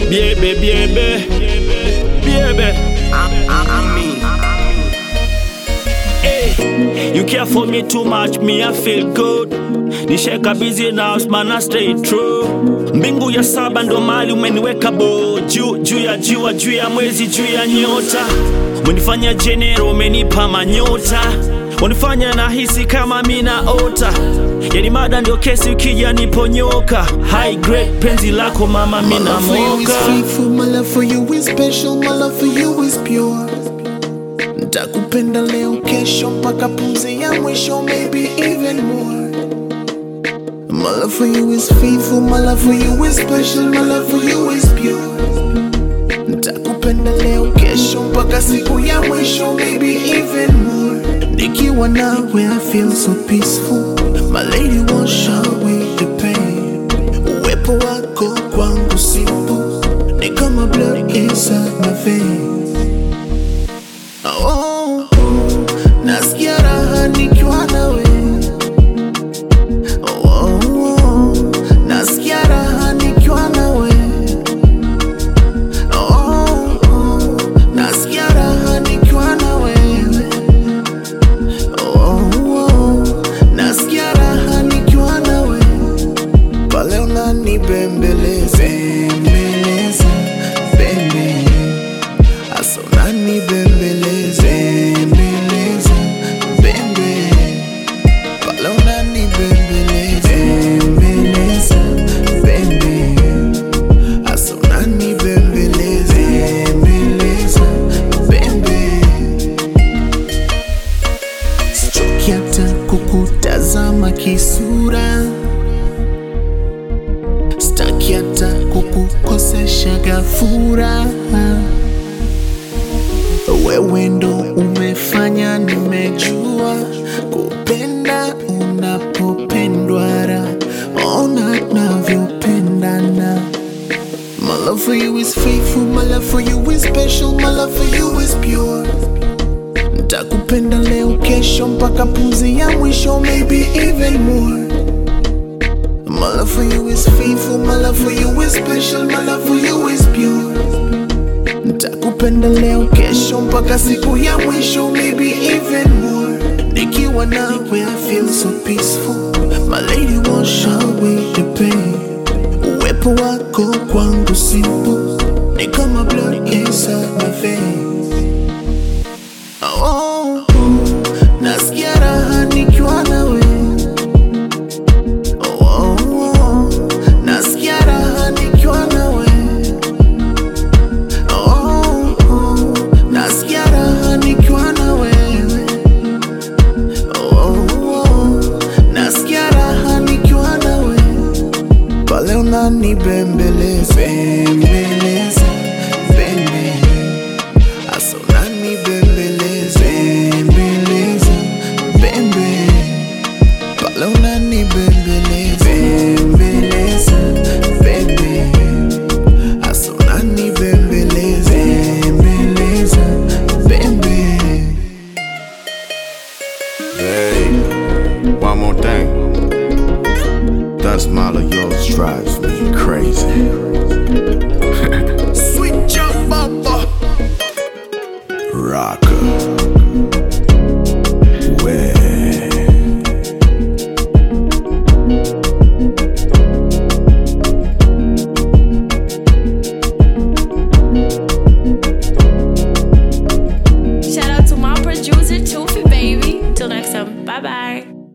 Biebe, biebe, biebe. Hey, you care for me too much, me I feel good. Nisheka busy now, man I stay true. Mbingu ya saba ndo mali umeniweka bo juu juu ya jua juu ya mwezi juu ya nyota. Umenifanya jenero, umenipa manyota. Unifanya nahisi kama mina ota. Yani mada ndio kesi ukija niponyoka. High grade penzi lako mama My mina love for you is moka. faithful, my love for you is special, my love for you is pure. Ntakupenda leo, kesho, mpaka pumzi ya mwisho, maybe even more. My love for you is faithful, my love for you is special, my love for you is pure. Ntakupenda leo, kesho, mpaka siku ya mwisho, maybe even more. Nikiwa nawe, I feel so peaceful. My lady wash away the pain. Uwepo wako kwangu simple, ni kama blood inside my veins. Oh, nasikia raha nikiwa nawe. Oh, nasikia raha nikiwa nawe. Oh, nasikia raha nikiwa na wewe. Oh, nasikia raha nikiwa na wewe. Pale unanibembeleza, bembeleza, bembe. Asa unanibembeleza, bembeleza, bembe. Pale unanibembeleza, bembeleza, bembe. Asa unanibembeleza, bembeleza, bembe. Sichoki hata kukutazama kisura, sitaki hata kukukosesha gafura. Wewe ndo umefanya nimejua kupenda unapopendwa, ra ona navyopendana. My love for you is faithful, my love for you is special, my love for you is pure. Ntakupenda leo, kesho, mpaka pumzi ya mwisho, maybe even more. My love for you is faithful, my love for you is special, my love for you is pure. Ntakupenda leo, kesho, mpaka siku ya mwisho, maybe even more. Nikiwa nawe, I feel so peaceful. My lady wash away the pain. Uwepo wako kwangu simple, ni kama blood inside my veins. Oh, nasikia raha nikiwa nawe. Oh, nasikia raha nikiwa nawe. Oh, nasikia raha nikiwa na wewe. Oh, nasikia raha nikiwa na wewe. Pale unanibembeleza, bembeleza, bembe. Asa unanibembeleza, bembeleza, bembe. Pale unanibembeleza, bembeleza, bembe. Asa unanibembeleza, bembeleza, bembe. Hey, one more thing. That smile of yours drives me crazy. Sweet jump bumper. Rocker. Way. Shout out to my producer, Toofy Baby. Till next time. Bye bye.